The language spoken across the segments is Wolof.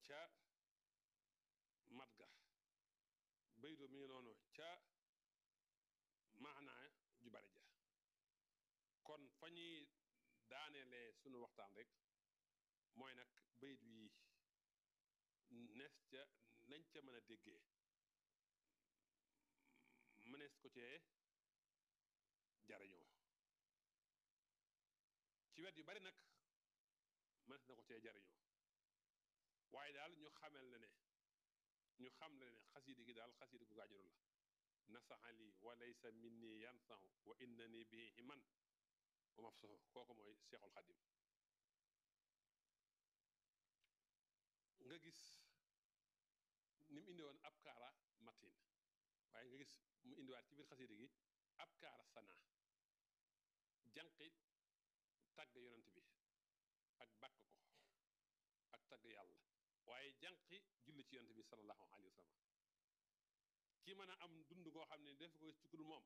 ca mat ga baydo mi ngi noonu ca maanaa ju bari ja kon fa ñuy daaneele sunu waxtaan rek mooy nag baydu yi nees ca nañ ca mën a déggee mënees ko cee jariñoo ci wet yu bari nag mënees na ko cee jariñoo waaye daal ñu xamel ne ne ñu xam le ne xasiidi gi daal xasiidi gu gaañuru la nasaxa lii wa laysa minni yansahu wa innani bihi himan wa mafsuhu kooku mooy seexul xadim nga gis ni mu indi woon ab kaara matin waaye nga gis mu indiwaat ci biir xasiidi gi ab kaara sana jànqi tagg yonent bi ak bàkk ko ak tagg yàlla waaye jànqi julli ci yonent bi sallallahu alayhi wa sallam ki mën a am dund koo xam ne def ko ci kudul moom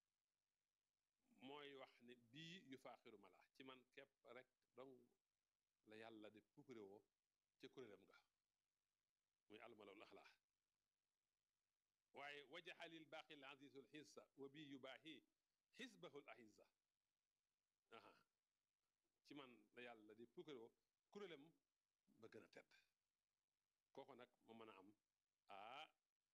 mooy wax ne bii yu faaxiru ma la ci man képp rek dong la yàlla de pukkure woo ca kuréelam ga muy almalawul axlaa waaye wajaxalil baaqi l azizul xissa wa bii yu baaxi xisbahul ahizza aha ci man la yàlla di pukkure woo kuréelam ba gën a tedd kooku nag mu mën a am ah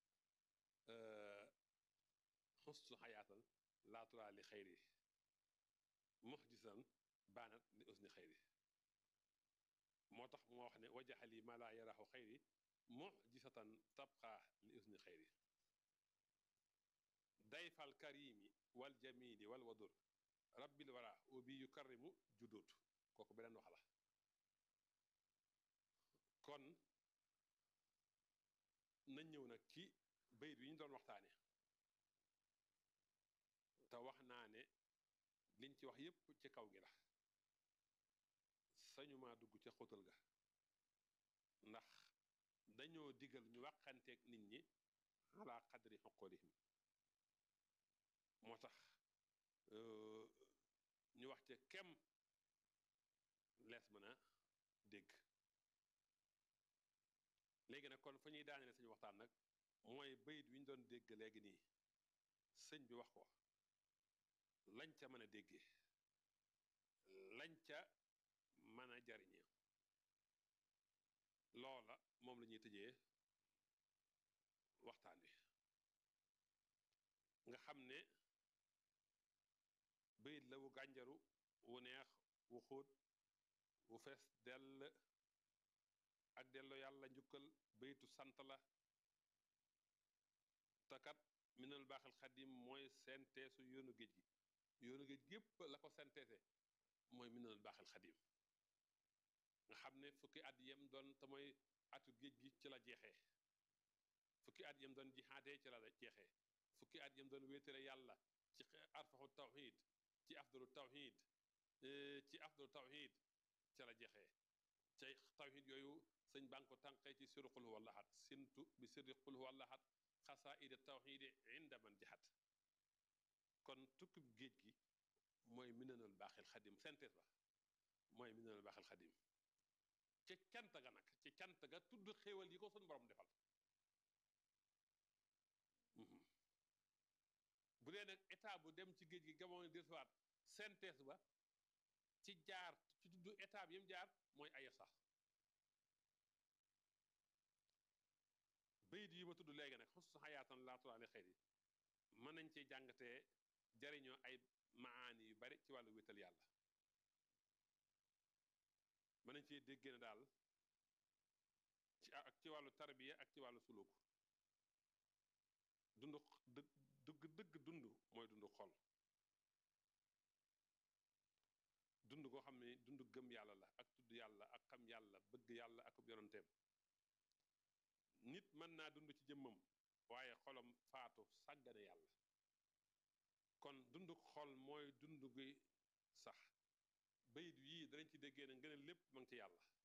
xustu xayaatan laaturaa li xayri muxjisan baanat li usni xayri moo tax moo wax ne wajaxali ma laa yaraxu xayri muxjisatan tabqa li usni xayri dayfal karimi wal jamili wal wadur rabbil wara wa bi yukarrimu judut kooku beneen wax la kon nañ ñëw nag ci bayit yi ñu doon waxtaane te wax naa ne liñ ci wax yépp ci kaw gi la sañu maa dugg ca xóotal ga ndax dañoo digal ñu waxanteeg nit ñi ala qadri xoqoolihim moo tax ñu wax ca kem lees mën a dégg léegi nag kon fa ñuy daanele suñu waxtaan nag mooy bayit wi ñu doon dégg léegi nii sëñ bi wax ko lañ ca mën a déggee lañ ca mën a jariñe loola moom la ñuy tëjee waxtaan wi nga xam ne bayit la wu gànjaru wu neex wu xóot wu fees dell ak delloo yàlla njukkal baytu sant la takat minal baaxal xadim mooy senteesu yoonu géej gi yoonu géej gépp la ko senteese mooy minal baaxal xadim nga xam ne fukki at yem doon te mooy atu géej gi ci la jeexee fukki at yem doon jihaadee ci la jeexee fukki at yem doon wéetale yàlla ci arfaxu tawxid ci afdalu tawxid ci afdalu tawxid ci la jeexee cay tawxid yooyu sëñ baa ngi ko tànqee ci siru qul huwa allahat sintu bi sirri qul huwa allahat xasaida tawxidi inda man jaxat kon tukkib géej gi mooy minanul baaxil xadim synthèse ba mooy minanul baaxil xadim ci cant ga nag ci cant ga tudd xéewal yi ko suñ borom defal bu dee nag état bu dem ci géej gi gamoon dellusiwaat synthèse ba ci jaar ci tudd état bi yam jaar mooy aya sax bayit yi ma tudd léegi nag xusu xayaatan laaturaale xëy mën nañ ci jàngatee jariñoo ay maani yu bari ci wàllu wéetal yàlla mën nañ cee déggee ne daal ci ak ci wàllu tarbiya ak ci wàllu suluk dund dëgg dëgg dëgg dund mooy dund xol dund koo xam ne dund gëm yàlla la ak tudd yàlla ak xam yàlla bëgg yàlla ak yonanteem nit mën naa dund ci jëmmam waaye xolam faatu sàggane yàlla kon dund xol mooy dund gi sax bayit yii danañ ci déggee ne ngeen lépp ma ngi ci yàlla